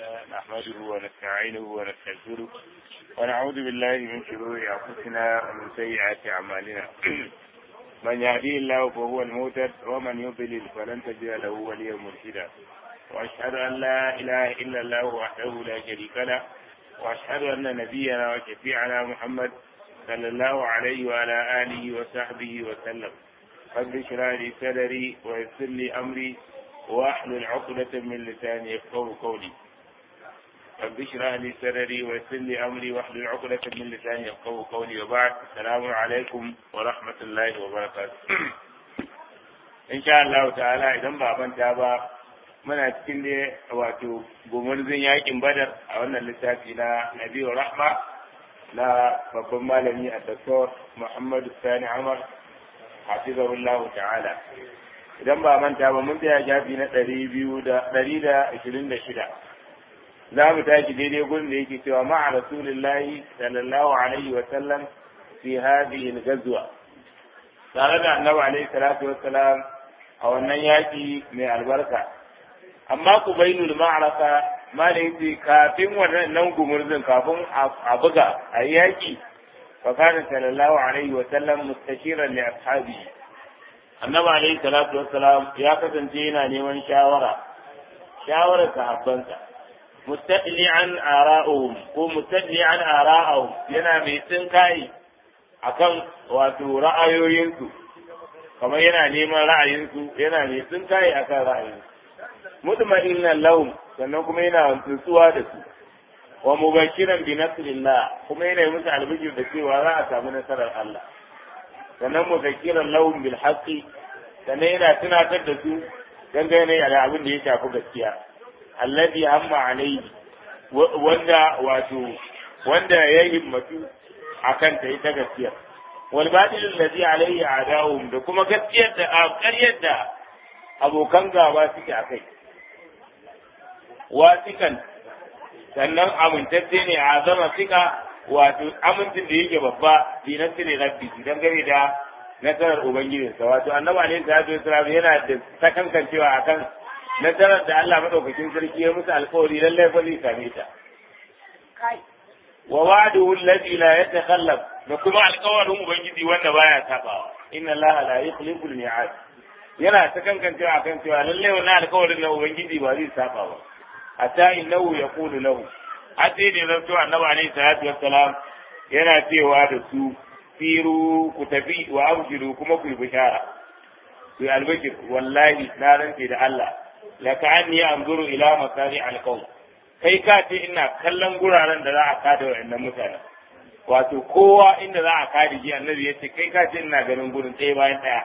نحمده ونستعينه ونستغفره ونعوذ بالله من شرور أنفسنا ومن سيئات أعمالنا من يهديه الله فهو المهتد ومن يضلل فلن تجد له وليا مرشدا وأشهد أن لا إله إلا الله وحده لا شريك له وأشهد أن نبينا وشفيعنا محمد صلى الله عليه وعلى آله وصحبه وسلم رب اشرح لي صدري ويسر لي أمري واحلل عقدة من لساني يفقهوا قولي رب اشرح لي صدري ويسر لي امري واحلل عقدة من لساني يفقهوا قولي وبعد السلام عليكم ورحمة الله وبركاته ان شاء الله تعالى idan ba manta ba muna cikin da wato gumurzin yakin badar a wannan littafi na nabiyu rahma na babban malami a doktor muhammadu sani amar hafizahullahu ta'ala idan ba manta ba mun tsaya shafi na ɗari biyu da ɗari da ashirin da shida za mu tashi daidai gurin da yake cewa ma'a rasulillahi sallallahu alaihi wa sallam fi hadhihi al-ghazwa tare da annabi alaihi salatu wa salam a wannan yaki mai albarka amma ku bainul ma'araka ma da yake kafin wannan gumurzin kafin a buga a yaki fa kana sallallahu alaihi wa sallam mustashiran li ashabihi annabi alayhi salatu wassalam ya kasance yana neman shawara shawarar sahabbansa mustaqli'an ara'uhum ko mustaqli'an ara'uhum yana mai tsinkai akan wato ra'ayoyinsu kamar yana neman ra'ayinsu yana mai tsinkai akan ra'ayinsu mutma'innan lahum sannan kuma yana tsuwa da su wa mubashiran bi nasrillah kuma yana musu albishir da cewa za a samu nasarar Allah sannan muzakiran lahum bil haqqi sannan yana tunatar da su dangane da abin da ya shafi gaskiya alladhi hamma alayhi wanda wato wanda ya himmatu akan ta ita gaskiya wal batil alladhi alayhi a'da'uhum da kuma gaskiyar da ƙaryar da abokan gaba suke akai wasikan sannan amintacce ne a zama sika wato amincin da yake babba bi nasiri rabbi dangane da nasarar ubangijinsa wato annabi alaihi salatu wasalam yana da sakankancewa akan nasarar da Allah madaukakin sarki ya musu alkawari lallai fa zai same ta wa wa'duhu alladhi la yatakhallaf da kuma alkawarin ubangiji wanda baya sabawa inna Allah la yukhlifu al-mi'ad yana sakankancewa akan cewa lallai wannan alkawarin na ubangiji ba zai saba ba hatta innahu yaqulu lahu har sai da zanto annabi alaihi salatu wassalam yana cewa da su firu ku tafi wa abshiru kuma ku yi bishara ku yi albashir wallahi na rantse da Allah la ka'anni anzuru ila masari alqaum kai ka ce ina kallon guraren da za a kada wa'annan mutanen wato kowa inda za a kada shi annabi ya ce kai ka ce ina ganin gurin ɗaya bayan ɗaya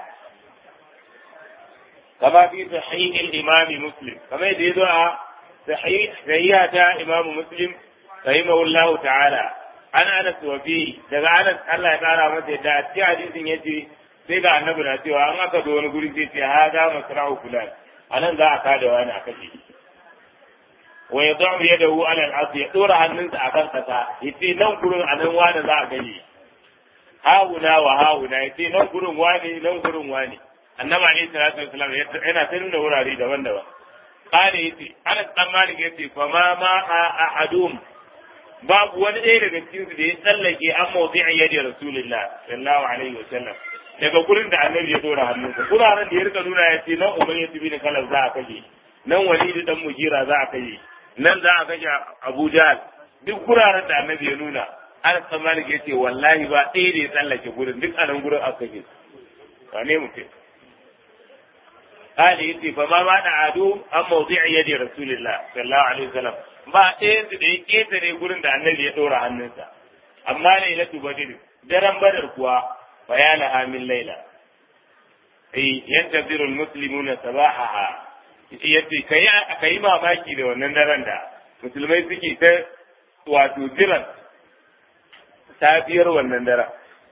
kama fi sahih al-imam muslim kamar yadda ya zo a sahih ta imam muslim rahimahullahu ta'ala an anas wa fi daga anas Allah ya kara masa yadda a cikin hadisin yace sai ga annabi na cewa an aka zo wani guri sai ce ha za masra'u fulan anan za a kada wani a kashe wa yad'u yadahu ala al-ard ya dora hannunsa akan kasa yace nan gurin anan wani za a gani hauna wa hauna yace nan gurin wani nan gurin wani annabi alayhi salatu wasallam yana ta nuna wurare daban-daban قال يتي أنا تمالك يتي فما ما أحدهم babu wani ɗaya daga cikin su da ya tsallake an mawdi'i yadi rasulullah sallallahu alaihi wasallam daga gurin da annabi ya dora hannunsa guraren da ya rika nuna ya ce nan umar ya tafi da kalar za a kashe nan walidi dan mujira za a kashe nan za a kashe abu jahal duk guraren da annabi ya nuna anas bin malik ya ce wallahi ba ɗaya da ya tsallake gurin duk anan gurin aka kashe wane mutum قال يتي فما ما عدو عن موضع يد رسول الله صلى الله عليه وسلم ba ɗayan su da ya ƙetare gurin da annabi ya ɗora hannunsa amma lailatu badr daren badar kuwa bayana amin laila ai yantaziru almuslimuna sabahaha yace kai kai mamaki da wannan daren da musulmai suke ta wato jiran safiyar wannan daren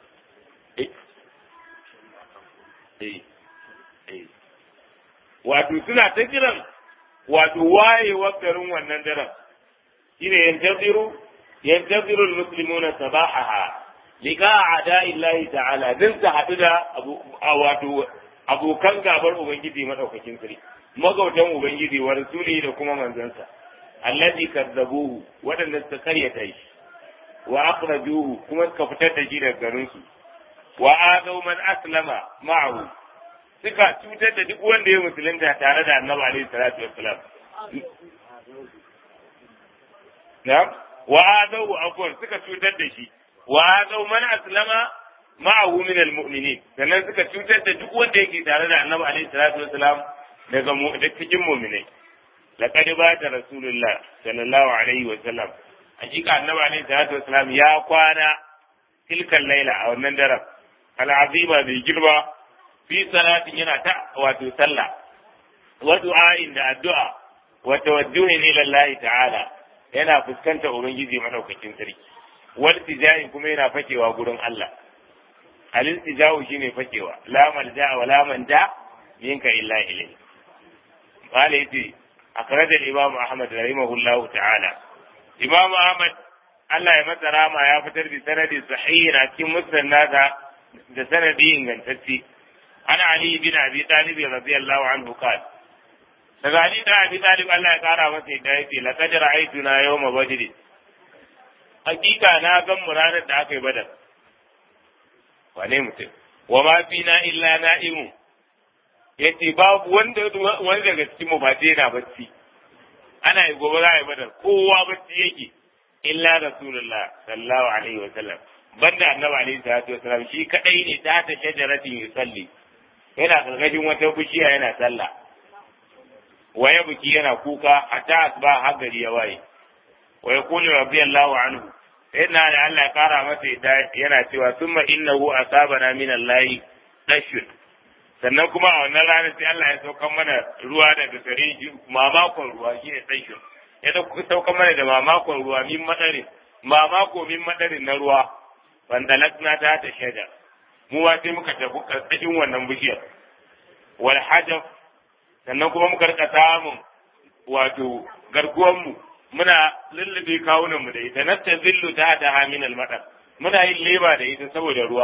wato suna ta jiran wato wayewar garin wannan daren shine yantaziru yantaziru almuslimuna sabahaha liqa a'da'illahi ta'ala din ta hadu da wato abokan gabar ubangiji madaukakin sarki magautan ubangiji wa rasuli da kuma manzansa allazi kazzabuhu wadanda suka karyata shi wa akhrajuhu kuma suka fitar da shi daga garin su wa adaw man aslama ma'ahu suka cutar da duk wanda ya musulunta tare da annabi alaihi salatu wassalam na'am wa adaw afwan suka cutar da shi wa adaw man aslama ma'ahu min almu'minin sannan suka cutar da duk wanda yake tare da annabi alaihi salatu wassalam daga mu da cikin mu'minai laqad bata rasulullah sallallahu alaihi wasallam hakika annabi alaihi salatu wassalam ya kwana tilkan laila a wannan daren al'azima bai girma fi salatin yana ta wato sallah wa du'a'in da addu'a wa tawajjuhin ila Allah ta'ala yana fuskanta ubangiji madaukakin sarki wal tijahin kuma yana fakewa gurin Allah alil tijahu shine fakewa la malja wa la manja minka illa ilayhi qala yace akhraj al-imam ahmad rahimahullahu ta'ala imam ahmad Allah ya masa rama ya fitar da sanadi sahihi a cikin musnad nasa da sanadi ingantacce ana ali bin abi talib radiyallahu anhu qala daga ali da abi talib Allah ya kara masa yadda yake laqad ra'aytuna yawma badr hakika na gan mu ranar da aka yi badar wane mutum wa ma fina illa na'imu yace babu wanda wanda daga cikin mu ba yana bacci ana yi gobe za a yi badar kowa bacci yake illa rasulullah sallallahu alaihi wa sallam banda annabi alaihi salatu wasallam shi kadai ne ta ta shajaratin yusalli yana gargajin wata bishiya yana sallah waya buki yana kuka hatta asba har gari ya waye wa yaqulu radiyallahu anhu inna da Allah ya kara masa yana cewa summa innahu asabana min Allah dashun sannan kuma a wannan ranar sai Allah ya saukan mana ruwa daga gare shi mamakon ruwa shine dashun ya saukan mana da mamakon ruwa min madarin mamako min madarin na ruwa wanda lakna ta ta shaida mu wa sai muka tafi karkashin wannan bishiyar wal hajaf sannan kuma muka rika samun wato garkuwan mu muna lullube kawunan mu da ita nasta zillu ta ta hamin madar muna yin leba da ita saboda ruwa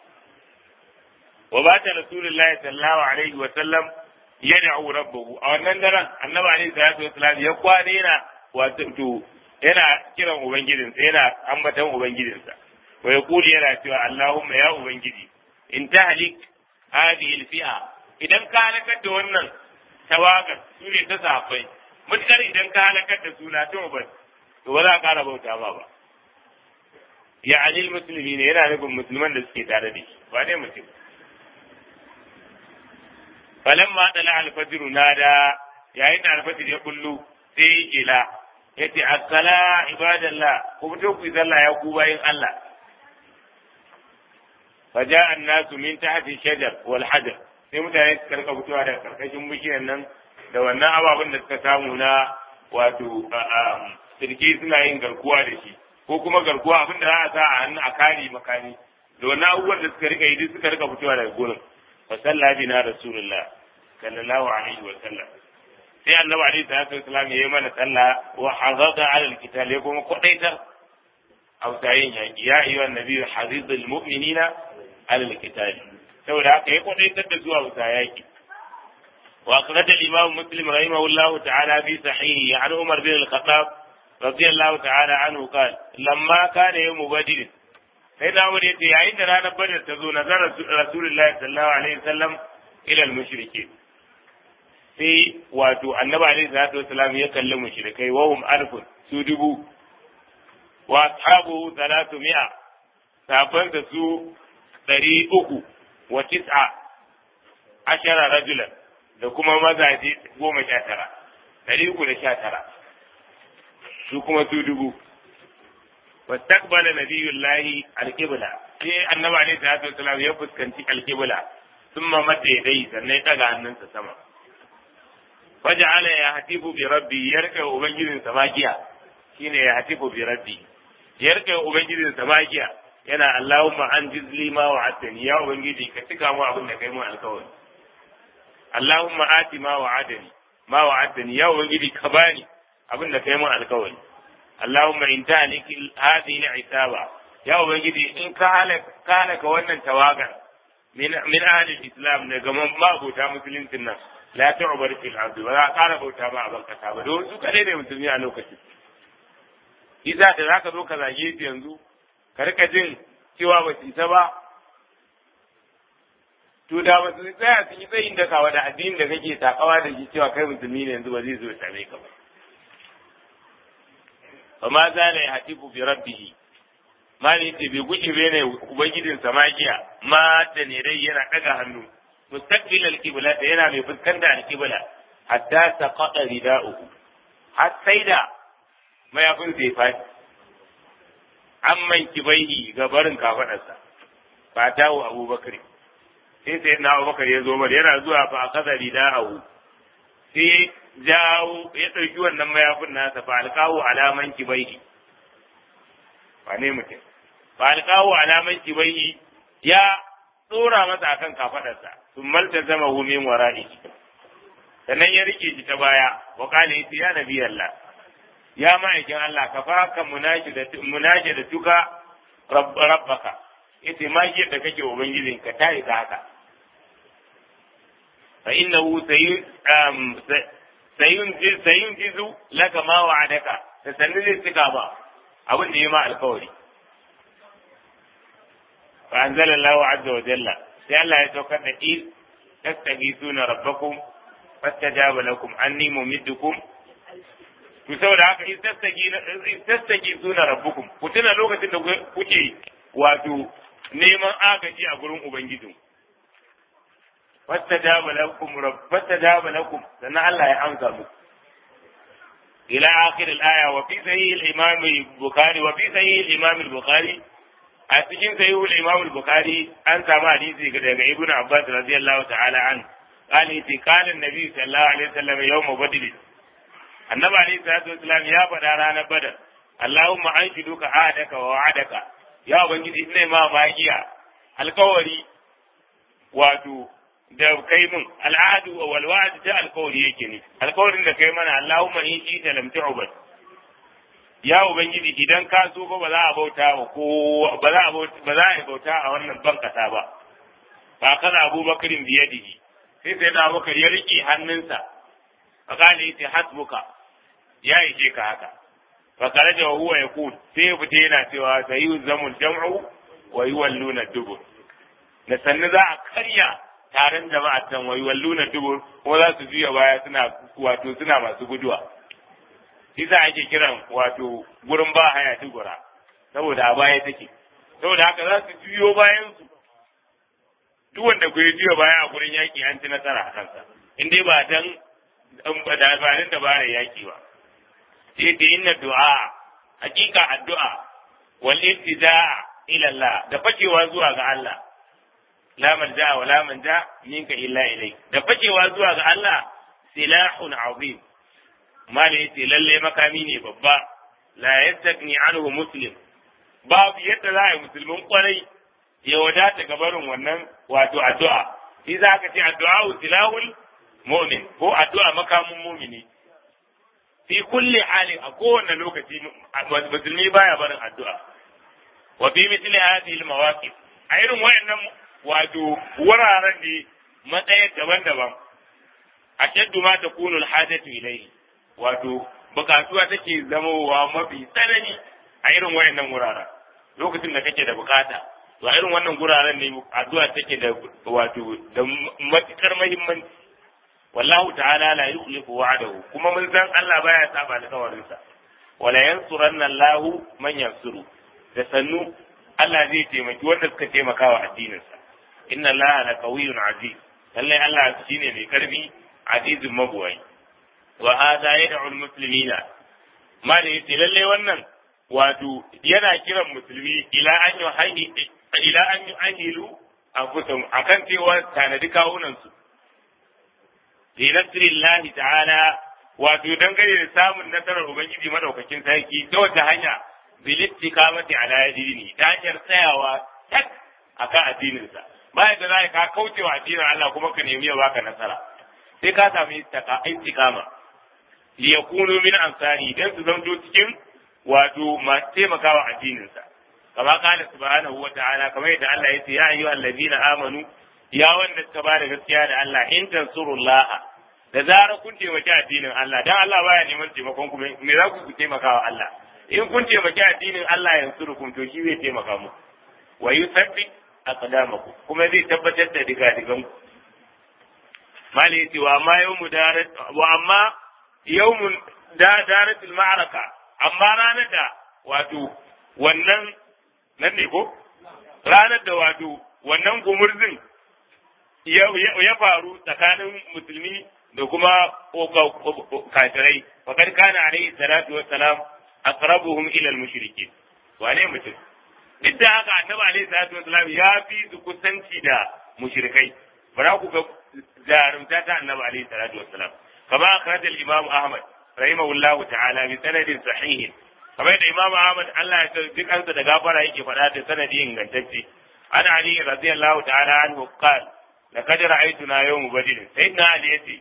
wa bata rasulullahi sallallahu alaihi wa sallam yad'u rabbahu a wannan daren annabi alaihi salatu wasallam ya kwane yana wato yana kiran ubangijinsa yana ambatan ubangijinsa wa yaqulu yana cewa allahumma ya ubangiji in tahlik hadhihi alfi'a idan ka halakar da wannan tawagar su ne ta safai mutkar idan ka halakar da su na to ba to ba za ka kara bauta ma ba ya alil musulmi ne yana nufin musulman da suke tare da shi ba ne mutum falamma dala alfajiru nada yayin da alfajir ya kullu sai ya kila yace assala ibadallah ku fito ku sallah ya ku bayin Allah فجاء الناس من تحت الشجر والحجر sai mutane suka rika fitowa daga karkashin bishiyar nan da wannan ababen da suka samu na wato sirki suna yin garkuwa da shi ko kuma garkuwa abin da za a sa a hannu a kare makami da wannan abubuwan da suka rika yi duk suka rika fitowa daga gurin fa salla bina rasulullah sallallahu alaihi wa sallam sai annabi alaihi salatu wasallam ya yi mana sallah wa hazada ala alkitab ya kuma kwadaitar ausayin yaki ya ayyuhan nabiyyu hazidul mu'minina ala alkitab saboda haka ya kwadaitar da zuwa wuta yaki wa akhraj al-imam muslim rahimahullahu ta'ala fi sahihi an umar bin al-khattab radiyallahu ta'ala anhu qala lamma kana yawm badr sai da wani yace yayin da ranar badr ta zo nazar rasulullahi sallallahu alaihi wasallam ila al-mushriki sai wato annabi alaihi salatu wasallam ya kalli mushrikai wa hum alfun su dubu wa ashabu 300 safan da su ɗari uku wa tis'a ashara rajulan da kuma mazaje goma sha tara ɗari uku da sha tara su kuma su dubu wastaqbala nabiyullahi alqibla sai annabi alaihi salatu wasalam ya fuskanci alqibla thumma madda yadayhi sannan ya daga hannunsa sama waja'ala ya hatibu bi rabbi yarka ubangijin samakiya shine ya hatibu bi rabbi yarka ubangijin samakiya yana Allahumma an jizli ma wa'adani ya ubangiji ka cika mu abin da kai mu alkawari Allahumma ati ma wa'adani ma wa'adani ya ubangiji ka bani abin da kai mu alkawari Allahumma in tahlik hadhihi al'isaba ya ubangiji in ka halaka ka halaka wannan tawagar min min ahli islam ne ga mabota musuluncin nan la tu'bar fil ardi ba za a ƙara bauta ba a ban kasa ba don su kadai ne musulmi a lokacin isa da zaka zo ka zage su yanzu ka rika jin cewa ba su isa ba to da ba su tsaya su yi tsayin da kawa da addinin da kake takawa da shi cewa kai musulmi ne yanzu ba zai zo ya same ka ba fa ma zala ya hatifu bi rabbih mali ce bai guji bane ubangijin samakiya ma da ne dai yana daga hannu mustaqbil al-qibla da yana mai fuskanta al-qibla hatta taqata rida'uhu har sai da mayafin zai fadi amman kibaihi ga barin kafadarsa fa tawo abubakar sai sai na abubakar ya zo mar yana zuwa fa akaza rida'uhu sai jawo ya ɗauki wannan mayafin nasa fa alƙawo alaman kibaihi ba ne mutum fa alƙawo alaman kibaihi ya tsora masa akan kafadarsa sun malta zama min wara'i sannan ya rike shi ta baya wa kale yace ya nabi Allah ya ma'aikin Allah ka faka munaji da tuka rabbaka yace ma da kake ubangijinka ta yi haka fa innahu sayunjizu laka ma wa'adaka da sannu zai cika ba abin da ya ma alkawari fa anzala Allahu azza wa jalla sai Allah ya saukar da il tastaghithuna rabbakum fastajaba lakum anni mumiddukum to saboda haka in tastaghithuna rabbukum ku tuna lokacin da kuke wato neman agaji a gurin ubangijinku فاستجاب لكم رب فاستجاب لكم لأن الله يأمسى إلى آخر الآية وفي صحيح الإمام البخاري وفي صحيح الإمام البخاري أتجين صحيح الإمام البخاري أنت ما حديثي كده ابن عباس رضي الله تعالى عنه قال إذا قال النبي صلى الله عليه وسلم يوم بدر النبي عليه الصلاة والسلام يا بدرانا بدر اللهم أنشدك عهدك ووعدك يا بنجي إني ما باقيا القوري واتو da kai mun al'adu wa wal wa'd da alkawari yake ne alkawarin da kai mana Allahumma in shi ta lam tu'bad ya ubangiji idan ka so ba za a bauta ba ko ba za a bauta ba za a bauta a wannan ban kasa ba fa kana Abu Bakarin biyadihi sai sai da Abubakar ya rike hannunsa fa kana yace hasbuka ya ishe ka haka fa karaja wa huwa yaqul sai ya fita yana cewa sayu zamul jam'u wa yuwalluna dubur da sannu za a karya taron jama'a can wai walluna dubur ko za su juya baya suna wato suna masu guduwa isa ake kiran wato gurin ba haya dubura saboda a baya take saboda haka za su juyo bayan su duk wanda ku juya baya a gurin yaki an ci nasara a kansa in dai ba dan da ba dan da bare yaki ba sai ta inna du'a hakika addu'a wal iltijaa ila Allah da fakewa zuwa ga Allah la malja wa la manja minka illa ilai da fakewa zuwa ga Allah silahun azim mala yace lalle makami ne babba la yastagni anhu muslim babu yadda za a yi musulmin kwarai ya wadata ga barin wannan wato addu'a shi za ka ce addu'a silahul mu'min ko addu'a makamin mumini fi kulli halin a kowane lokaci musulmi baya barin addu'a wa fi mithli hadhihi al-mawaqif a irin wayannan wato wuraren ne matsayin daban-daban a shaddu ma ta kunu alhajatu ilayhi wato bukatuwa take zamowa mafi tsanani a irin wayannan wuraren lokacin da kake da bukata to a irin wannan wuraren ne addu'a take da wato da matukar muhimmanci wallahu ta'ala la yukhlifu wa'dahu kuma mun san Allah baya saba alƙawarinsa wala yansuranna Allahu man yansuru da sannu Allah zai taimaki wanda suka taimaka wa addininsa inna allaha la qawiyyun aziz lallai Allah shine mai karfi azizun mabuwai wa hadha yad'u almuslimina ma da yace lallai wannan wato yana kiran musulmi ila an yuhayyi ila an yu'ahilu anfusahum akan cewa tanadi kawunan su li nasrillahi ta'ala wato dangane da samun nasarar ubangiji madaukakin sarki ta wata hanya bil istiqamati ala dini ta hanyar tsayawa tak akan addininsa bayan da za ka kauce wa addinin Allah kuma ka nemi ya baka nasara sai ka samu istiqama li yakunu min ansari dan su zanto cikin wato masu taimakawa addininsa kama kana subhanahu wa ta'ala kamar yadda Allah ya ce ya ayyuhal ladina amanu ya wanda suka ba da gaskiya da Allah in tansurullah da zarar kun taimaki addinin Allah dan Allah baya neman taimakon ku me za ku taimaka wa Allah in kun taimaki addinin Allah yansurukum to shi zai taimaka muku wa yuthabbit aqdamakum kuma zai tabbatar da digadigan ku mali yace wa amma yawmu darat wa amma yawmun da daratul ma'araka amma ranar da wato wannan nan ne ko ranar da wato wannan gumurzin ya faru tsakanin musulmi da kuma kafirai fakar kana alaihi salatu wassalam aqrabuhum ila al-mushrikin wane mutum duk da haka annabi alaihi salatu wassalam ya fi su kusanci da mushrikai bara ku ga jarumta ta annabi alaihi salatu wassalam kama akhraj al-imam ahmad rahimahullahu ta'ala bi sanadin sahih kamar da imam ahmad Allah ya duk ansa da gafara yake faɗa da sanadi ingantacce ana ali radiyallahu ta'ala anhu qala laqad ra'aytuna yawm badr sayyidina ali yace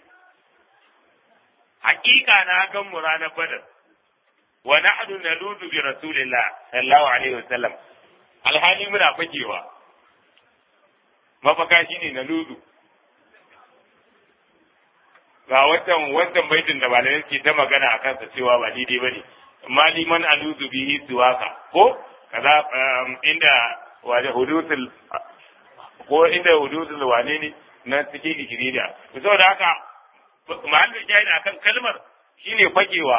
hakika na gan mu ranar badar wa nahnu naludu bi rasulillah sallallahu alaihi wasallam alhali muna fakewa mafaka shine naludu ga watan wancan baitin da malamai ke ta magana a kansa cewa ba daidai bane amma liman aludu bihi siwaka ko kaza inda waje hudusul ko inda hudusul wane ne na cikin ikirida saboda haka mahallin shahid akan kalmar shine fakewa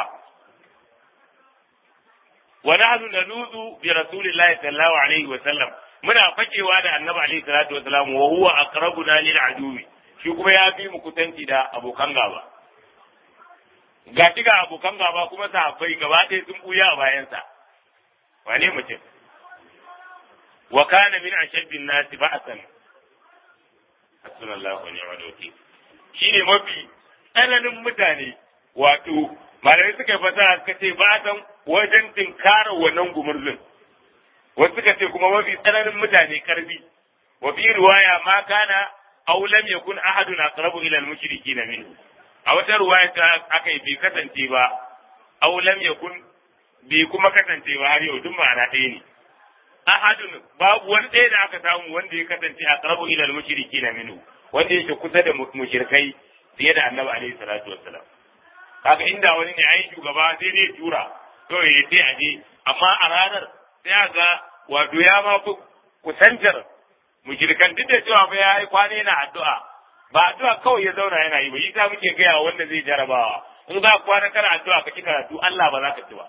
wa nahnu naludu bi rasulillahi sallallahu alaihi wa sallam muna fakewa da annabi alaihi salatu wa salam wa huwa aqrabuna lil aduwi shi kuma ya fi mu kusanci da abokan gaba ga ga abokan gaba kuma sahabbai gaba ɗaya sun buya a bayansa wane mutum wa kana min ashaddin nasi ba'san hasbunallahu wa ni'mal wakeel shine mafi tsananin mutane wato malamai suka yi fasaha suka ce ba san wajen tinkara wannan gumurzin wasu suka ce kuma mafi tsananin mutane karbi wa fi riwaya ma kana aw lam yakun ahadun aqrabu ila al-mushrikeena minhu a wata riwaya ta aka yi bai kasance ba aw lam yakun bai kuma kasance ba har yau duk ma'ana ɗaya ne ahadun babu wani ɗaya da aka samu wanda ya kasance aqrabu ila al-mushrikeena minhu wanda yake kusa da mushrikai fiye da annabi alaihi salatu wassalam kaga inda wani ne ai shugaba sai dai tura to ya sai a je amma a ranar sai ga wato ya ma fi kusantar mushrikan duk da cewa fa ya yi kwana yana addu'a ba addu'a kawai ya zauna yana yi ba yi ta muke gaya wanda zai jarabawa in za kwana kana addu'a ka ki karatu Allah ba za ka ci ba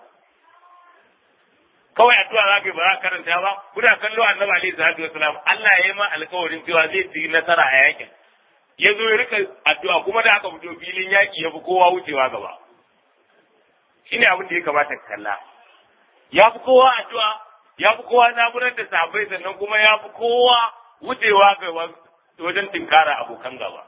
kawai addu'a za ka yi ba za ka karanta ba kuna kallo annabi alaihi salatu wassalam Allah ya yi ma alkawarin cewa zai ci nasara a yakin ya zo ya rika addu'a kuma da aka fito filin yaƙi ya fi kowa wucewa gaba shi ne abin da ya kamata ka kalla ya fi kowa addu'a ya fi kowa namurar da sabai sannan kuma ya fi kowa wucewa ga wajen tinkara abokan gaba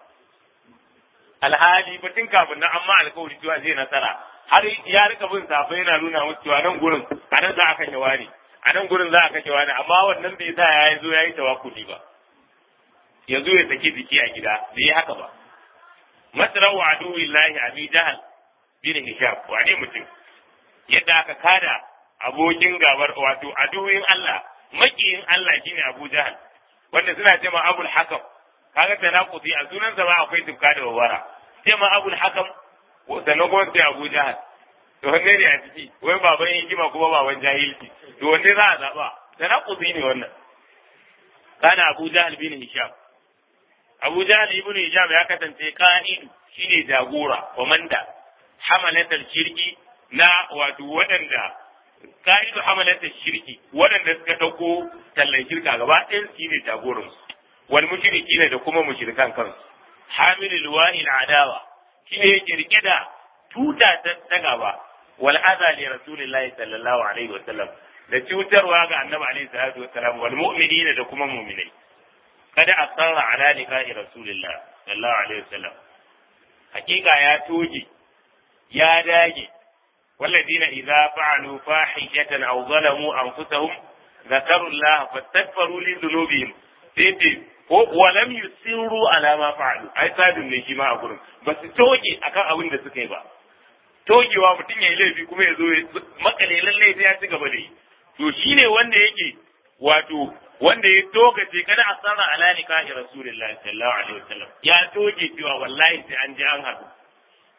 alhali batun kafin nan amma alkawari cewa zai nasara har ya rika bin sabai yana nuna musu cewa nan gurin a nan za a kashe wani a nan gurin za a kashe wani amma wannan bai sa ya zo ya yi tawakkuli ba ya zo ya saki jiki a gida bai yi haka ba masran wa aduwi lahi abi jahal bin hisham wane mutum yadda aka kada abokin gabar wato aduwin Allah makiyin Allah shine Abu Jahal wanda suna ce ma Abul Hakam kaga tanaquti a sunan sa ba akwai tufka da wawara ce ma Abul Hakam sannan kuma sai Abu Jahal to wanne ne a ciki wai baban hikima kuma baban jahilci to wanne za a zaba tanaquti ne wannan kana Abu Jahal bin Hisham Abu Jahl ibn Hisham ya kasance qa'id shine jagora komanda hamalatul shirki na wato waɗanda qa'idu hamalatul shirki waɗanda suka dauko tallan shirka gaba ɗayan su ne jagoran su wal mushriki ne da kuma mushrikan kansu hamilul wa'il adawa shine yake rike da tuta ta gaba wal adha li rasulillahi sallallahu alaihi wasallam da cutarwa ga annabi alaihi salatu wasallam wal mu'minina da kuma mu'minai kada a tsara ala liqa'i rasulillah sallallahu alaihi wasallam hakika ya toge ya dage والذين إذا فعلوا فاحشة أو ظلموا أنفسهم ذكروا الله فاستغفروا لذنوبهم سيتي ولم يسروا على ما فعلوا أي سادun ne shi ma a gurin ba su toge akan abin da suka yi ba togewa mutum ya yi laifi kuma ya zo ya makale lallai sai ya ci gaba da yi to shine wanda yake wato wanda ya togace kada a sarra ala nikahi rasulullahi sallallahu alaihi wasallam ya toge cewa wallahi sai an je an haɗu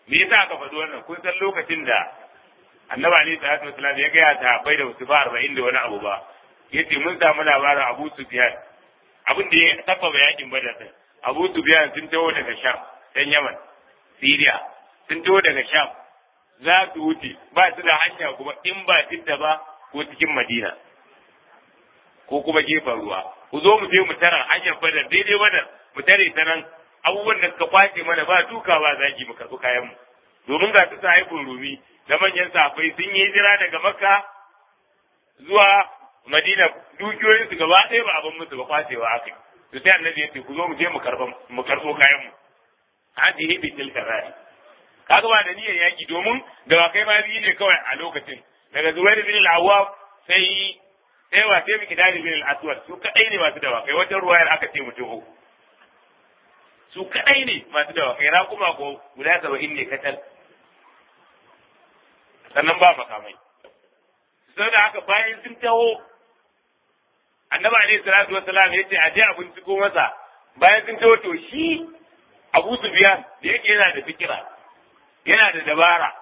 me yasa aka faɗi wannan kun san lokacin da annabi alaihi salatu wasalam ya gaya ta bai da wasu ba arba'in da wani abu ba yace mun samu labarin abu sufyan abin da ya tabbata yakin badar din abu sufyan sun taho daga sham dan yaman siriya sun taho daga sham za su wuce ba su da hanya kuma in ba tidda ba ko cikin madina ko kuma gefen ruwa ku zo mu je mu tara hanyar badar daidai badar mu tare ta nan abubuwan da suka kwace mana ba duka ba zaki mu karɓi kayan mu domin ga su sahibin rumi da manyan safai sun yi hijira daga makka zuwa madina dukiyoyin su gaba ɗaya ba abin musu ba kwacewa aka to sai annabi ya ce ku zo mu je mu karɓo mu karɓo kayan mu hadi bi tilka rai kaga ba da niyyar yaki domin da kai ma biyu ne kawai a lokacin daga zubair bin al-awwab sai sai wa sai miki dadi bin al-aswad su kadai ne masu dawakai wata ruwayar aka ce mutum uku su kadai ne masu dawakai ra kuma ko guda saba'in ne katal sannan ba makamai sai da haka bayan sun taho annabi alaihi salatu wassalam yace a je a binciko masa bayan sun taho to shi Abu Sufyan da yake yana da fikira yana da dabara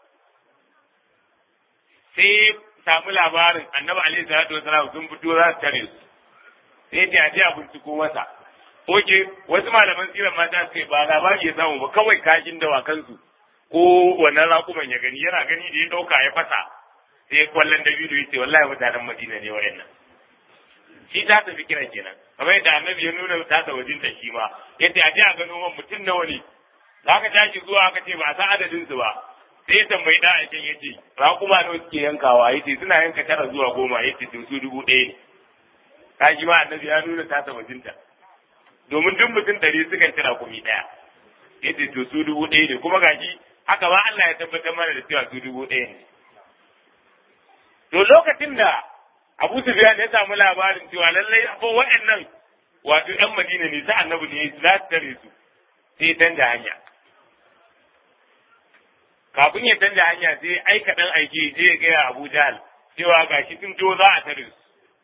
sai samu labarin annabi alaihi salatu wasalam sun fito za su tare su sai ya ce a binciko masa oke wasu malaman siran mata suka ba labari ya samu ba kawai kashin dawakansu ko wannan raƙuman ya gani yana gani da ya ɗauka ya fasa sai kwallon da biyu ya ce wallahi mutanen madina ne wayannan shi ta tafi kiran kenan kamar yadda annabi ya nuna ta ta wajen ta shi ma yace a je a gano man mutum nawa ne za ka tashi zuwa aka ce ba a san adadin su ba sai ya tambayi da aikin ya ce raƙuma nawa suke yankawa ya ce suna yanka tara zuwa goma ya ce su dubu ɗaya ne ka ji ma annabi ya nuna tasa bajinta domin duk mutum ɗari sukan ci raƙumi ɗaya ya ce to su dubu ɗaya ne kuma gashi haka ba Allah ya tabbatar mana da cewa su dubu ɗaya ne to lokacin da Abu Sufyan ya samu labarin cewa lallai akwai waɗannan wato ƴan Madina ne sai annabi ne za su tare su sai ya canja hanya kafin ya canja hanya sai aika dan aiki je ya gaya Abu Jahal cewa gashi sun to za a tare su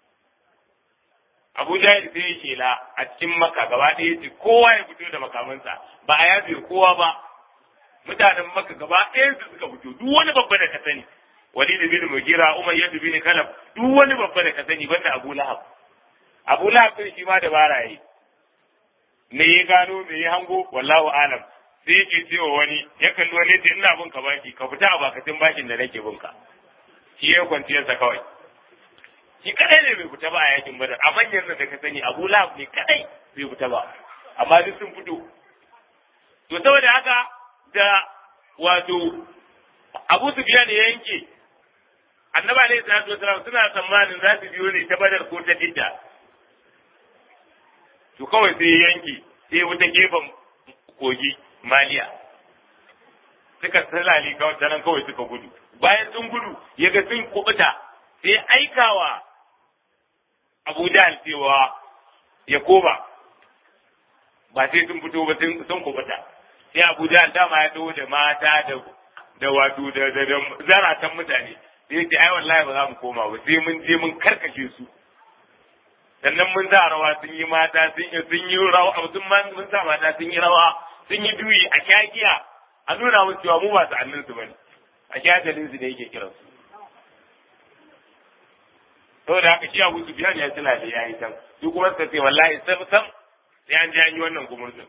Abu Jahal sai ya shela a cikin Makka gaba ɗaya ce kowa ya fito da makamansa ba a yafe kowa ba mutanen Makka gaba ɗaya su suka fito duk wani babba da ka sani Walid bin Mugira Umayyah bin Kalab duk wani babba da ka sani banda Abu Lahab Abu Lahab din shi ma dabara yayi me ya gano me ya hango wallahu alam sai yake cewa wani ya kalli wani ce ina bin ka baki ka fita a bakatun bashin da nake bin ka shi ya kwanciyarsa kawai shi kadai ne bai fita ba a yakin badar a manyan da ka sani abu lahab ne kadai bai fita ba amma duk sun fito to saboda haka da wato abu sufyan ya yanke annabi alaihi salatu wasalam suna tsammanin za su biyo ne ta badar ko ta didda to kawai sai ya yanke sai wata gefen kogi maliya suka salali kawai ta nan kawai suka gudu bayan sun gudu ya ga sun kubuta sai aikawa abu jahal cewa ya koma ba sai sun fito ba sun kubuta sai abu jahal dama ya taho da mata da da wato da da zaratan mutane sai ya ce ai wallahi ba za mu koma ba sai mun je mun karkashe su sannan mun sa rawa sun yi mata sun yi sun yi rawa sun mun sa mata sun yi rawa sun yi duyi a kyakiya a nuna musu cewa mu ba su annin su bane a kyakalin su da yake kiran su saboda haka shi Abu Sufyan ya tuna da yayi can su kuma suka ce wallahi sam sam sai an ji an yi wannan gumurzun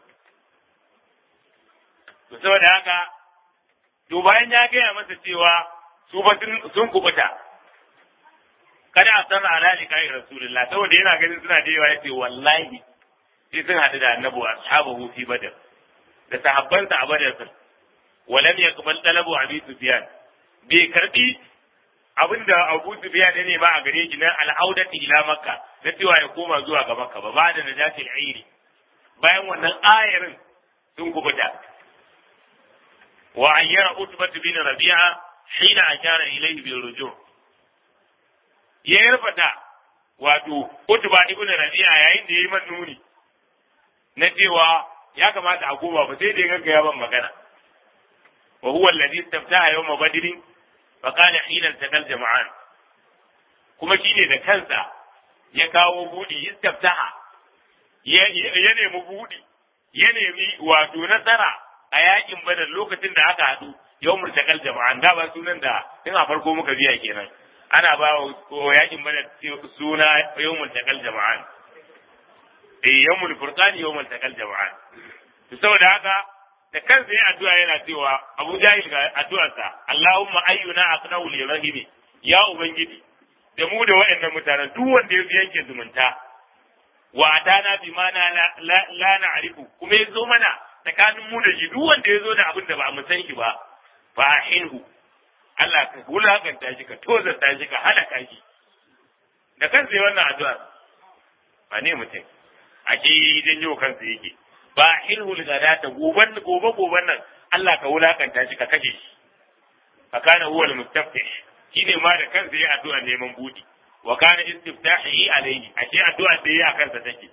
to saboda haka to bayan ya gaya masa cewa su ba sun kubuta kada a san ala ni kai rasulullah saboda yana ganin suna da yawa yace wallahi sai sun hadu da annabi ashabahu fi badar da sahabbansa a badar sun walam yaqbal talabu abi sufyan bai karbi abinda abu sufyan ne ba a gare shi na al'audati ila makka na cewa ya koma zuwa ga makka ba ba da najatil airi bayan wannan ayarin sun kubuta wa ayyara utbatu bin rabi'a hina ashara ilayhi bil ruju' ya yarfata wato Utba ibn Rabi'a yayin da yayi man nuni na cewa ya kamata a koma ba sai da ya gaggaya ban magana wa huwa alladhi istaftaha yawm badr fa qala hina takal jama'an kuma shine da kansa ya kawo budi istaftaha ya ya nemi budi ya nemi wato nasara a yakin badar lokacin da aka haɗu yau murtakal jama'an da ba sunan da tun a farko muka biya kenan ana ba wa yakin badar suna yau murtakal jama'an eh yau mulfurqani yau murtakal jama'an to saboda haka da kansa ya addu'a yana cewa Abu Jahil ga addu'arsa Allahumma ayyuna aqnahu li rahimi ya ubangiji da mu da waɗannan mutanen duk wanda ya fi yanke zumunta wa atana bi ma la la na'rifu kuma yazo mana tsakanin mu da shi duk wanda yazo da abin da ba mu san shi ba fa ahinhu Allah ka wulakanta shi ka tozarta shi ka halaka shi da kansa ya wannan addu'a ba ne mutum ake janyo kansa yake ba hilhu gadata goban gobe goban nan Allah ka wulakanta shi ka kashe shi fa kana huwa al-mustaftih shine ma da kansa ya addu'a neman budi wa kana istiftahi alayhi ashe addu'a da yayi akan sa take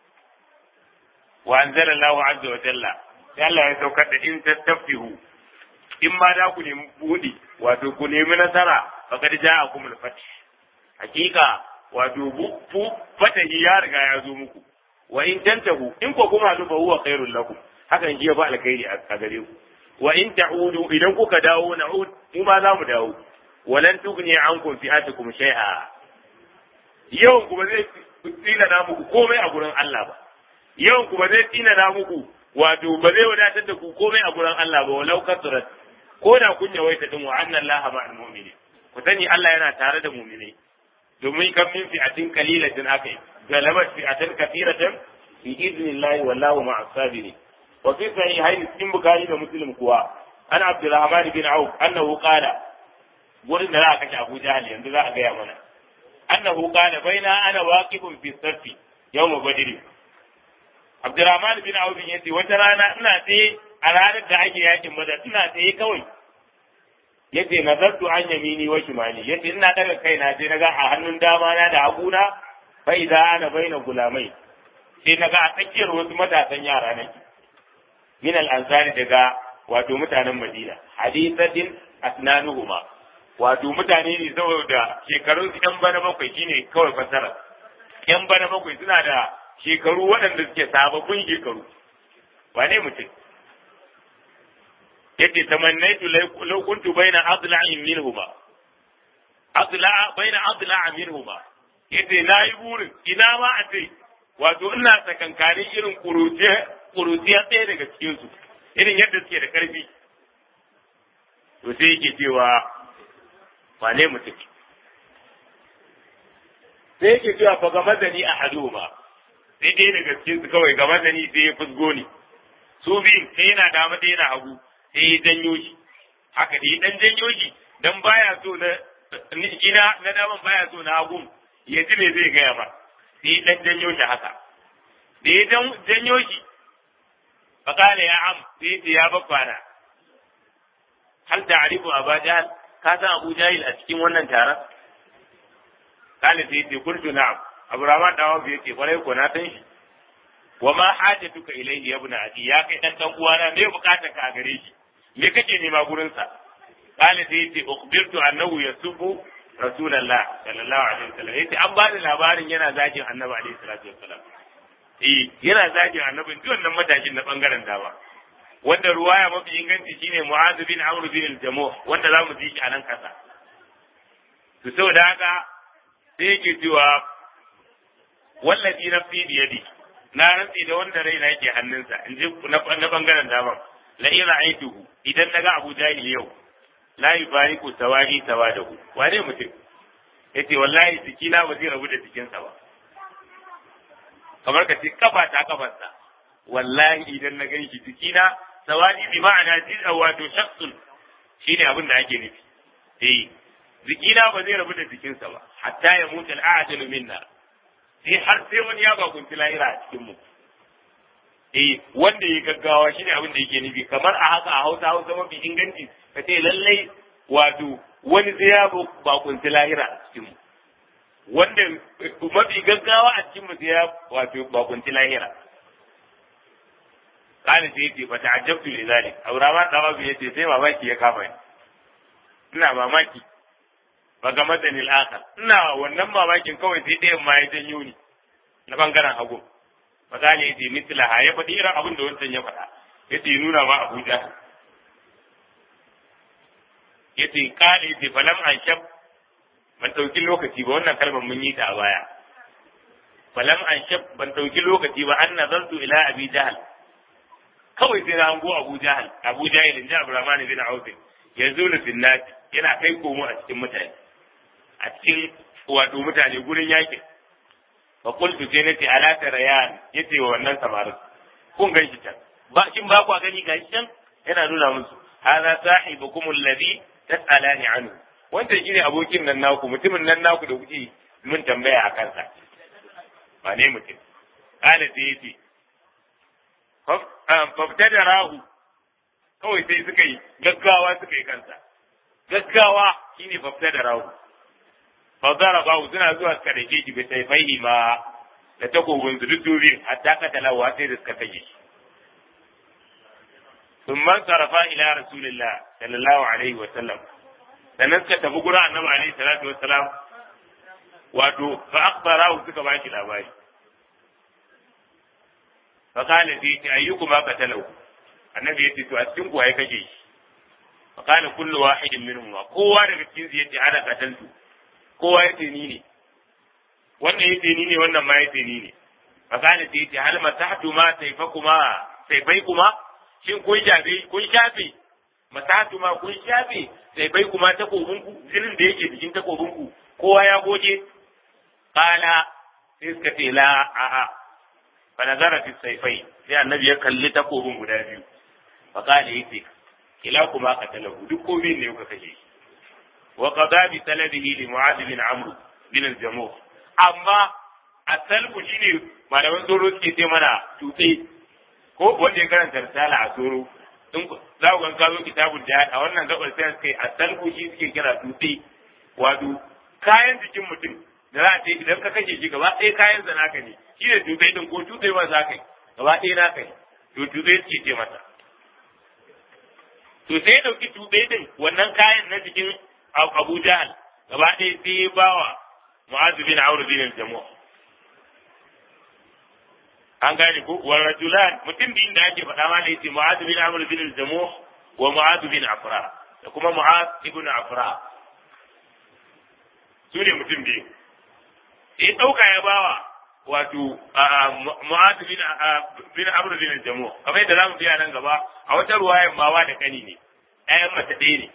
wa anzala Allahu azza wa jalla sai Allah ya saukar da in tastafihu in ma da ku nemi budi wato ku nemi nasara faqad ja'akum al-fath hakika wato bu fatahi ya riga ya zo muku wa in tantahu in ko kuma fa huwa khairul lakum hakan shi ya fa alkhairi a gare ku wa in ta'udu idan kuka dawo na'ud mu ma za mu dawo walan tughni ankum fi'atukum shay'a yawan ku ba zai tsina na muku komai a gurin Allah ba yawan ku ba zai tsina na muku wato ba zai wadatar da ku komai a gurin Allah ba walau kasrat ko da kun yawaita din wa anna Allah ma'al mu'minin ku sani Allah yana tare da mu'minai domin kan min fi'atin qalilatin akai galabat fi'atan kathiratan bi idnillahi wallahu ma'as sabirin wa fi sahihayn cikin bukhari da muslim kuwa ana abdurrahman bin auf annahu qala gurin da za a kashe abu jahal yanzu za a gaya mana annahu qala baina ana waqifun fi safi yawm badr abdurrahman bin auf yace wata rana ina tsaye a ranar da ake yakin badar ina tsaye kawai yace nazartu an yamini wa shimali yace ina daga kaina sai naga a hannun dama na da haguna fa idza ana baina gulamai sai naga a tsakiyar wasu matasan yara nake min al ansari daga wato mutanen madina hadithatin asnanuhuma wato mutane ne saboda shekarun su yan bana bakwai shine kawai fasara yan bana bakwai suna da shekaru waɗanda suke sababbin shekaru wane mutum yace tamannaitu law kuntu baina adla'in minhuma adla'a baina adla'a minhuma yace nayi burin ina ma a ce wato ina tsakankanin irin kuruciya kuruciya ɗaya daga cikin su irin yadda suke da karfi to sai yake cewa wane mutum sai yake cewa fa ga mazani a haduma sai ɗaya daga cikin su kawai ga mazani sai ya fusgo ni su biyun sai yana dama ɗaya yana hagu sai ya janyo shi haka da ya dan janyo shi dan baya so na ina na daman baya so na hagun ya ji me zai gaya ba sai ya dan janyo shi haka da ya janyo shi fakala ya am sai ya ya babbana hal ta'rifu aba jahal ka san abu jahil a cikin wannan taron kale sai ce kuntu na'am abu rahman dawo bai ce kwarai ko na san shi wa ma hajatuka ilayhi ya ibn adi ya kai dan dan uwana me bukatar ka gare shi me kake nema gurin sa kale sai yace ukhbirtu annahu yasubu rasulullah sallallahu alaihi wasallam yace an bani labarin yana zagin annabi alaihi salatu wasallam eh yana zagin annabin duk wannan matashin na bangaren dama wanda ruwaya mafi inganci shine mu'adh bin amr bin al-jamuh wanda zamu ji shi a nan kasa to saboda haka sai yake cewa wallazi nafsi biyadi na rantsi da wanda raina yake hannunsa in ji na bangaren daman la in ra'aytuhu idan naga Abu Jahil yau la yubariku sawari sawadahu wane mutum yace wallahi jikina ba zai rabu da jikinsa ba kamar ka ce kafa ta kafarsa wallahi idan na gan shi jikina sawadi bi ma'ana jin wato shakhsun shine abin da ake nufi eh jikina ba zai rabu da jikinsa ba hatta ya mutu al'ajalu minna sai har sai wani ya bakunci lahira a cikin mu eh wanda ya gaggawa shine abin da yake nufi kamar a haka a Hausa Hausa mafi inganci ka ce lallai wato wani sai ya bakunci lahira a cikin mu wanda mafi gaggawa a cikin mu sai ya wato bakunci lahira kana sai yace fa ta'ajjabtu li zalik aurama dawa bi yace sai mamaki ya kama ni ina mamaki ba ga madanil akhar ina wannan mamakin kawai sai ɗayan ma ya janyo ni na bangaren hagu misali yace mislaha ya faɗi irin abin da wancan ya faɗa yace nuna ma Abuja yace kale yace falam an shab ban dauki lokaci ba wannan kalmar mun yi ta a baya falam an shab ban dauki lokaci ba an nazartu ila abi jahal kawai sai na hango abu jahal abu jahil inji abdurrahman bin auf yanzu na finnat yana kai komo a cikin mutane a cikin wato mutane gurin yakin fa qultu sai nace ala tarayan yace wa wannan samarin kun gan shi can ba shin ba ku gani ga can yana nuna musu hadha sahibukum alladhi tas'alani anhu wanda shine abokin nan naku mutumin nan naku da kuke mun tambaya a kansa ba ne mutum kala sai yace faftada rahu kawai sai suka yi gaggawa suka yi kansa gaggawa shine faftada rahu fadara bahu suna zuwa suka dake shi bai sai fahi ma da takobin su duk dubi hatta katalawa sai da suka tage shi ثم انصرفا الى رسول الله صلى الله عليه وسلم sannan suka tafi gurin annabi alaihi salatu wassalam wato fa akhbarahu suka baki labari fa kana fi ta ayyukuma qatalahu annabi yace to a cikin ku ai kake shi fa kana kullu wahidin minhum kowa daga cikin su yace ana qataltu kowa yace ni ne wannan yace ni ne wannan ma yace ni ne fa kana fi ta hal masahtu ma sayfakuma sayfaykuma shin kun shafe kun shafe masahtu ma kun shafe sayfaykuma takobinku jinin da yake jikin takobinku kowa ya goge kala sai suka ce la a'a fa nazara fi sayfai sai annabi ya kalli takobin guda biyu fa kala yace kila kuma qatalahu duk ko ne kuka kashe shi wa qada bi talabihi li mu'adh bin amr bin al-jamuh amma asalku shine malaman tsoro suke ce mana tutse ko wanda ya karanta risala a tsoro in za ku ga kazo kitabul jihad a wannan gabar sai suka yi asalku shi suke kira tutse wato kayan jikin mutum da za a ce idan ka kashe shi gaba ɗaya kayan sa naka ne shi ne tutai din ko tutai ma za ka yi gaba ɗaya naka ne to tutai suke ce masa to sai ya ɗauki tutai din wannan kayan na jikin Abu Jahal gaba ɗaya sai ya bawa Mu'adh bin Amr bin al-Jamuh an gane ko wa rajulan mutum biyun da ake faɗa ma da yace Mu'adh bin Amr bin al-Jamuh wa Mu'adh bin Afra da kuma Mu'adh ibn Afra su ne mutum biyu ya ɗauka ya bawa wato mu'adu bin bin amr bin jamu kamar yadda zamu biya nan gaba a wata ruwayan ma wa da kani ne ɗayan mace ɗaya ne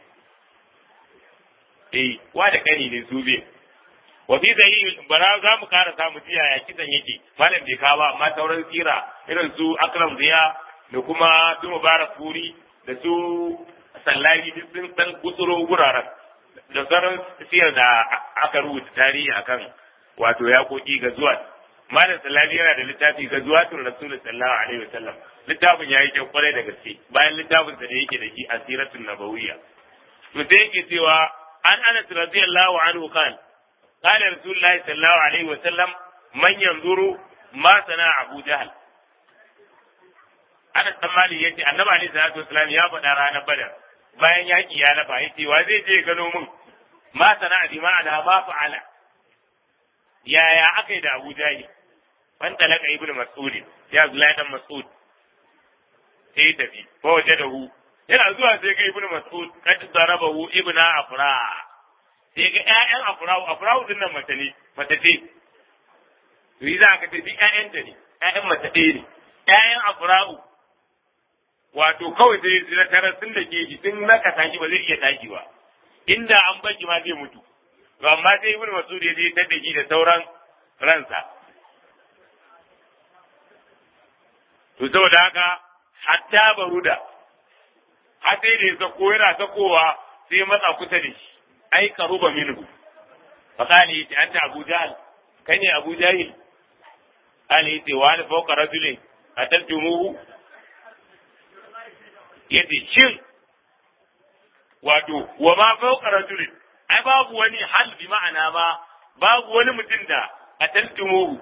eh wa da kani ne su biyu wa fi zai bara za mu kara samu jiya ya kisan yake malam bai kawo ba amma sauran tsira irin su akram ziya da kuma su mubarak furi da su sallari duk sun san gutsuro guraren da sauran siyar da aka rubuta tarihi akan wato ya koki ga zuwa malam sallari yana da littafi ga zuwa tun rasulullah sallallahu alaihi wasallam littafin yayi kyau kwarai da gaske bayan littafin da yake da shi asiratun nabawiyya to sai yake cewa an anas radiyallahu anhu kan قال رسول الله صلى الله عليه وسلم من ينظر ما صنع أبو جهل Anas dan Malik yace Annabi alaihi salatu wasallam ya faɗa ranar Badar bayan yaki ya lafa yace wa zai je gano mun ma sana'a bi ma'ana ma fa'ala yaya aka yi da Abu Jahil fan talaka ibnu Mas'ud ya Abdullahi dan Mas'ud sai tafi fa wajadahu yana zuwa sai ga ibnu Mas'ud kad darabahu ibnu Afra sai ga ƴaƴan Afra Afra din nan mace ne mace ce to yi za ka ce duk ƴaƴan ta ne ƴaƴan mace ɗaya ne ƴaƴan Afra wato kawai sai su tarar sun da ke shi sun naka tashi ba zai iya tashi ba inda an baki ma zai mutu to amma sai ibnu mas'ud ya je tada shi da sauran ransa to saboda haka hatta baruda har sai da ya sako yana sakowa sai matsa kusa da shi ai karuba minhu fa qali yace anta abu jahl kai ne abu jahil ali yace wa ana fawqa rajulin ataltumuhu yace shin wato wa ma fawqa rajulin ai babu wani hal bi ma'ana ba babu wani mutum da ataltumuhu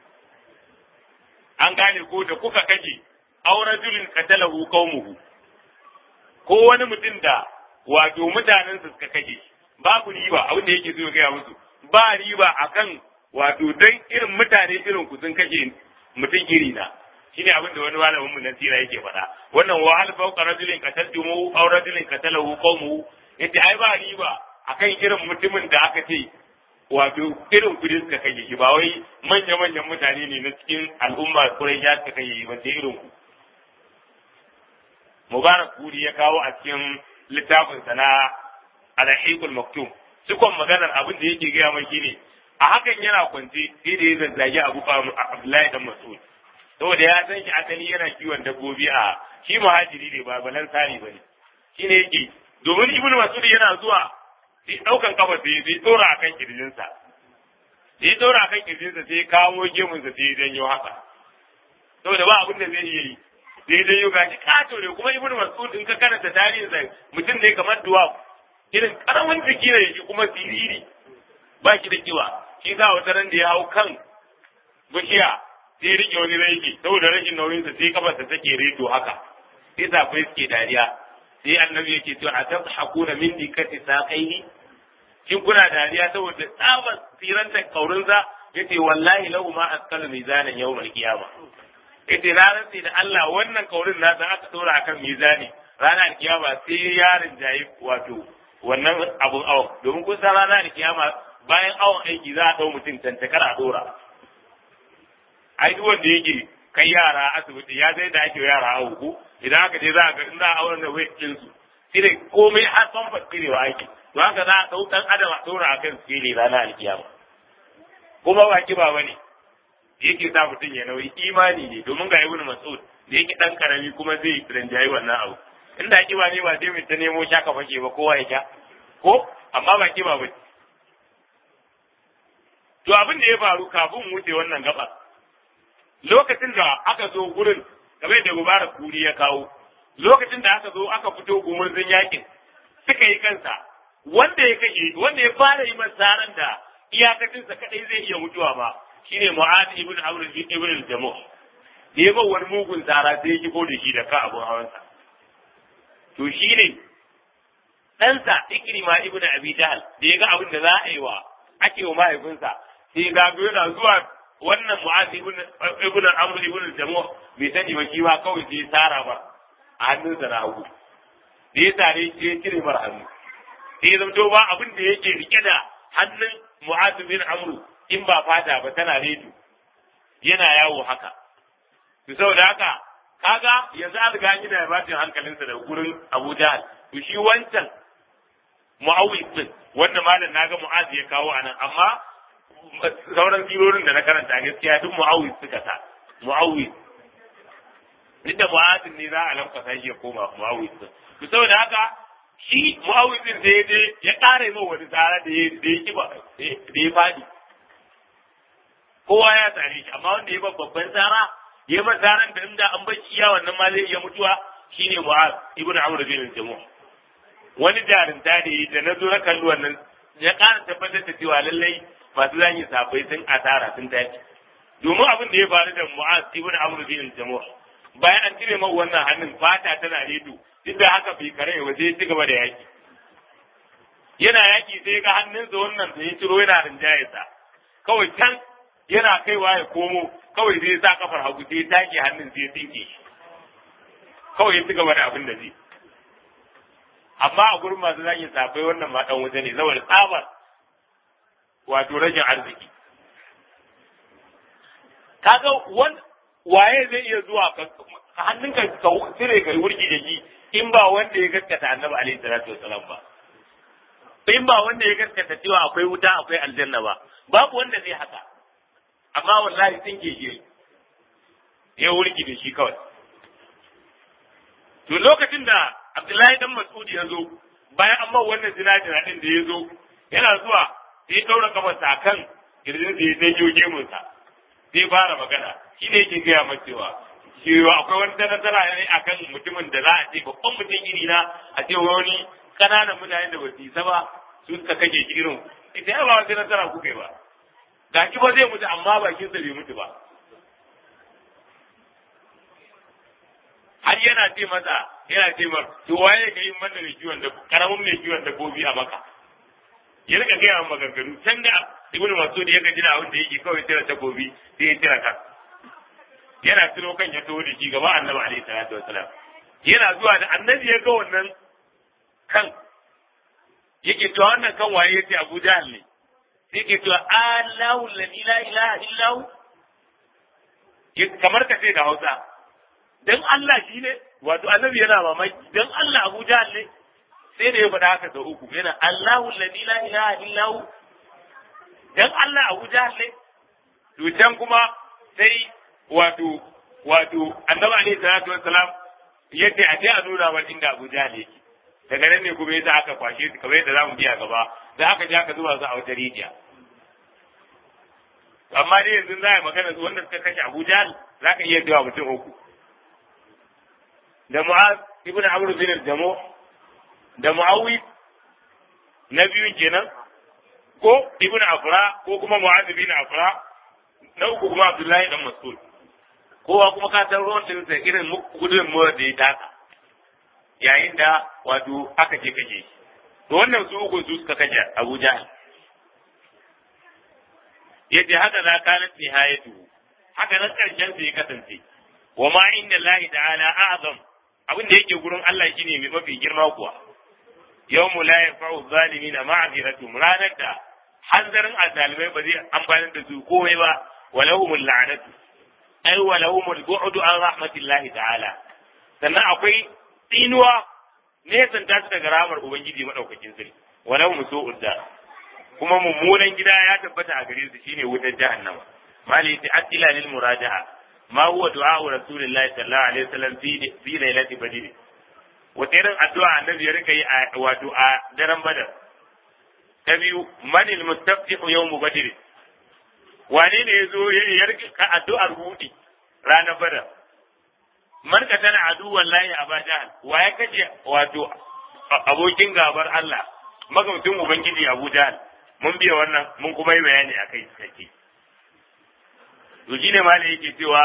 an gane ko da kuka kaje aw rajulin qatalahu qaumuhu ko wani mutum da wato mutanen su suka kaje babu riba abin da yake so gaya musu ba riba akan wato dan irin mutane irin ku sun kashe mutum iri na shine abin da wani malamin mu na sira yake faɗa wannan wa hal fawqa rajulin qataltumu aw rajulin qatalahu qawmuhu yace ai ba riba akan irin mutumin da aka ce wato irin kudi suka kashe shi ba wai manya manyan mutane ne na cikin al'umma kurai ya suka kashe shi ba sai irin ku mubarak kuri ya kawo a cikin littafin sa na al-hiqul maktum cikon maganar abin da yake gaya mai shine a hakan yana kwance sai da ya zazzage Abu Abdullahi dan Mas'ud saboda ya san shi asali yana kiwon dabbobi a shi muhajiri ne ba balan sani bane shine yake domin Ibn Mas'ud yana zuwa sai daukan kafa sai sai tsora akan kirjinsa sai tsora akan kirjinsa sai kawo gemunsa sai ya janyo haka saboda ba abin da zai iya yi sai dai yau gashi kato ne kuma Ibn Mas'ud in ka karanta tarihinsa mutum ne kamar duwa irin karamin jiki ne shi kuma siriri ba shi da kiba shi sa wata ran da ya hau kan bishiya sai rike wani raiki saboda rashin nauyinsa sai kafarsa take reto haka sai safai suke dariya sai annabi yake cewa a tabhakuna min dikati saqaihi kin kuna dariya saboda tsabar siranta kaurinsa yace wallahi lahu ma askalu mizanan yawmal qiyama yace na rantsi da Allah wannan kaurin na san aka dora akan mizani ranar kiyama sai yarin jayi wato wannan abun awon domin kun san ranar kiyama bayan awon aiki za a ɗau mutum tantakar a ɗora. Ai duk wanda yake kai yara asibiti ya zai da ake yara awo ko idan aka je za a ga in za a auren da weight ɗin su shi ne komai har son fasirewa aiki to haka za a ɗau ɗan adam a ɗora a kan sikeli ranar alkiyama. Kuma ba kiba ba ne yake sa mutum ya nauyi imani ne domin ga ibnu mas'ud da yake ɗan karami kuma zai rinjayi wannan abu. Inda kiba ne ba sai mu ta nemo shaka fake ba kowa ya sha ko amma ba kiba ba To abin da ya faru kafin wuce wannan gaba, lokacin da aka zo gurin, kamar da Mubarak Kuri ya kawo, lokacin da aka zo aka fito gumurzin yakin, suka yi kansa, wanda ya kashe, wanda ya fara yi masaran da iyakacinsa kadai zai iya mutuwa ba, shine Mu'ad ibn Amr ibn al-Jamuh. Da ya wani mugun tsara sai ya kifo da shi da ka abun hawansa. To shine ɗansa Ikrima ibn Abi Jahl da ya ga abin da za a yi wa ake wa mahaifinsa sai ga yana zuwa wannan mu'azi ibn amr ibn jamu bai sani ba shi ba kawai sai tsara ba a hannunsa na hagu da ya tare shi ya cire mar hannu sai ya zamto ba abin da yake rike da hannun mu'azi ibn amr in ba fata ba tana reto yana yawo haka to saboda haka kaga yanzu an riga gina ya bacin hankalinsa da gurin Abu Jahal to shi wancan mu'awis din wanda malam naga mu'az ya kawo anan amma sauran sirorin da na karanta gaskiya duk mu'awis suka sa mu'awis duk da mu'az ne za a lamfasa shi ya koma mu'awis din to saboda haka shi mu'awis din da ya ya ƙara yi wani tsara da ya da ya kiba da ya fadi kowa ya tsare shi amma wanda ya ba babban tsara ya ba tsaran da inda an bar iya wannan ma zai iya mutuwa shine mu'az ibnu amr bin jamuh wani jarinta da yi da na zo na kalli wannan ya ƙara tabbatar da cewa lallai masu zanyi safai sun asara sun tashi domin abin da ya faru da mu'az ibn amr bin jamuh bayan an cire mai wannan hannun fata tana redo duk da haka bai kare ba sai ya ci gaba da yaki yana yaki sai ga hannunsa wannan da ya ciro yana rinjayarsa kawai can yana kaiwa ya komo kawai zai sa kafar hagu sai ya take hannun sai ya tsinke shi kawai ya ci gaba da abin da zai amma a gurin masu zagin safai wannan ma dan wuta ne saboda tsabar wato rashin arziki kaga wan waye zai iya zuwa hannunka ka cire kai wurgi da shi in ba wanda ya gaskata annabi alaihi salatu wasalam ba in ba wanda ya gaskata cewa akwai wuta akwai aljanna ba babu wanda zai haka amma wallahi sun ke ya wurgi da shi kawai to lokacin da Abdullahi dan Mas'ud ya zo bayan an bar wannan zinajina din da ya zo yana zuwa sai ya daura kafarsa kan kirjin da ya janyo gemunsa sai fara magana shi ne yake gaya masa cewa cewa akwai wani nasara ne akan mutumin da za a ce babban mutum iri na a ce wani kananan mutane da ba su isa ba su suka kake shi irin ita ya ba wata nasara kuka yi ba ga ki ba zai mutu amma bakinsa bai mutu ba har yana ce masa yana ce mar to waye ka yi mana mai kiwon da karamin mai kiwon dabbobi a maka ya rika gaya wa maganganu can da ibnu masud ya gaji da abin da yake kawai tira takobi sai ya tira kan yana tuno kan ya taho da shi gaba annabi alaihi salatu wasalam yana zuwa da annabi ya ga wannan kan yake to wannan kan waye yace Abu Jahl ne yake to Allahu la ilaha illa hu kamar ka ce da Hausa dan Allah shi ne wato annabi yana mamaki dan Allah Abu Jahl ne sai da ya faɗa haka sau uku yana Allahu la ilaha illa hu dan Allah Abu Jahl ne to can kuma sai wato wato annabi alaihi salatu wassalam yace a je a nuna wa inda Abu Jahl yake daga nan ne kuma yasa aka kwashe su kamar yadda zamu biya gaba da aka je aka zuba su a wata rijiya amma dai yanzu za a yi magana su wanda suka kashe Abu Jahl za ka iya cewa mutum uku da Mu'az ibn Amr bin al-Jamu da Muawiz na biyu kenan ko ibn Afra ko kuma Mu'az bin Afra na uku kuma Abdullahi dan Mas'ud kowa kuma ka san ruwan din sa irin gudun mu da ya taka yayin da wato aka je kaje shi to wannan su uku su suka kaje Abu Jahl yace haka za ka nan nihayatu haka nan karshen sa ya kasance wa ma inda Allah ta'ala a'zam abin da yake gurin Allah shine mai mafi girma kuwa yawmu la yanfa'u zalimina ma'ziratuhum ranar da hanzarin azalimai ba zai amfani da su komai ba walahumul la'natu ay walahumul bu'du an rahmatillahi ta'ala sannan akwai tsinuwa nesan ta daga ramar ubangiji madaukakin sarki walahum su'ud da kuma mummunan gida ya tabbata a gare su shine wutar jahannama mali ta atila lil muraja'a ma huwa du'a rasulillahi sallallahu alaihi wasallam fi fi lailati badr wata irin addu'a annabi ya rika yi wato a daren badar ta biyu manil mustaftihu yawmu badr wane ne ya zo ya rika addu'ar hudi ranar badar man ka tana aduwan layi a bajahal wa ya kace wato abokin gabar Allah magamcin ubangiji Abu Jahal mun biya wannan mun kuma yi bayani a kai cikakke to shine ma yake cewa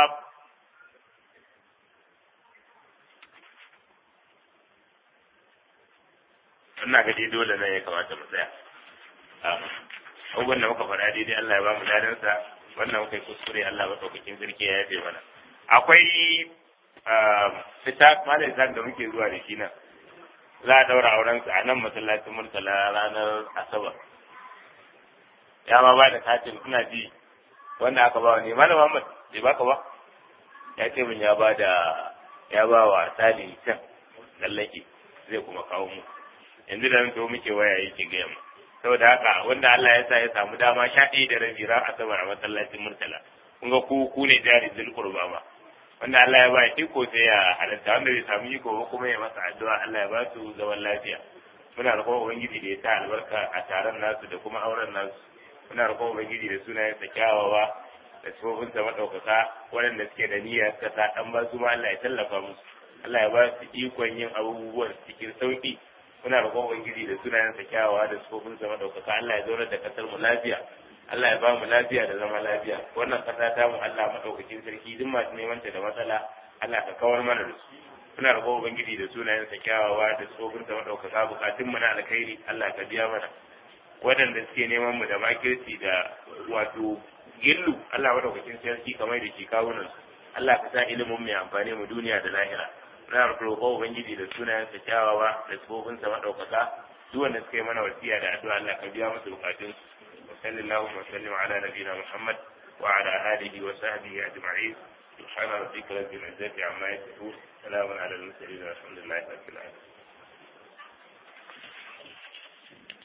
ina ga dai dole ne ya kamata mu tsaya abubuwan da muka faɗa daidai Allah ya ba mu dadansa wannan muka yi kuskure Allah maɗaukakin sarki ya yafe mana akwai fita malam zan da muke zuwa da shi nan za a daura auren a nan masallacin murtala ranar asabar ya ma ba da katin ina ji wanda aka ba ne malam Muhammad bai baka ba ya ce min ya ba da ya ba wa sali can lallake zai kuma kawo mu yanzu da to muke waya yake gaya mu saboda haka wanda Allah ya sa ya samu dama sha ɗaya da rabi ran asabar a masallacin murtala kun ga ku ku ne jari zulkurba ba wanda Allah ya ba iko sai ya halatta wanda bai samu iko ba kuma ya masa addu'a Allah ya ba su zaman lafiya muna roƙon ubangiji da ya sa albarka a taron nasu da kuma auren nasu muna roƙon ubangiji da sunayen sa kyawawa da sifofin sa madaukaka waɗanda suke da niyyar suka sa dan ba su ma Allah ya tallafa musu Allah ya ba su ikon yin abubuwan cikin sauki muna roƙon ubangiji da sunayen sa kyawawa da sifofin sa madaukaka Allah ya zaurar da kasar mu lafiya Allah ya ba mu lafiya da zama lafiya wannan kasa ta mu Allah madaukakin sarki duk masu neman ta da matsala Allah ka kawar mana da su muna roƙo ubangiji da sunayen sa kyawawa da tsofin sa madaukaka bukatun mu na alkhairi Allah ka biya mana waɗanda suke neman mu da makirci da wato gillu Allah madaukakin sarki kamar da shi kawunan su Allah ka sa ilimin mu ya amfane mu duniya da lahira muna roƙo ubangiji da sunayen sa kyawawa da tsofin sa madaukaka duk wanda suka yi mana wasiya da addu'a Allah ka biya musu bukatun su وصلى اللهم وسلم على نبينا محمد وعلى آله وصحبه أجمعين سبحان ربك رب العزة عما يصفون سلام على المرسلين والحمد لله رب العالمين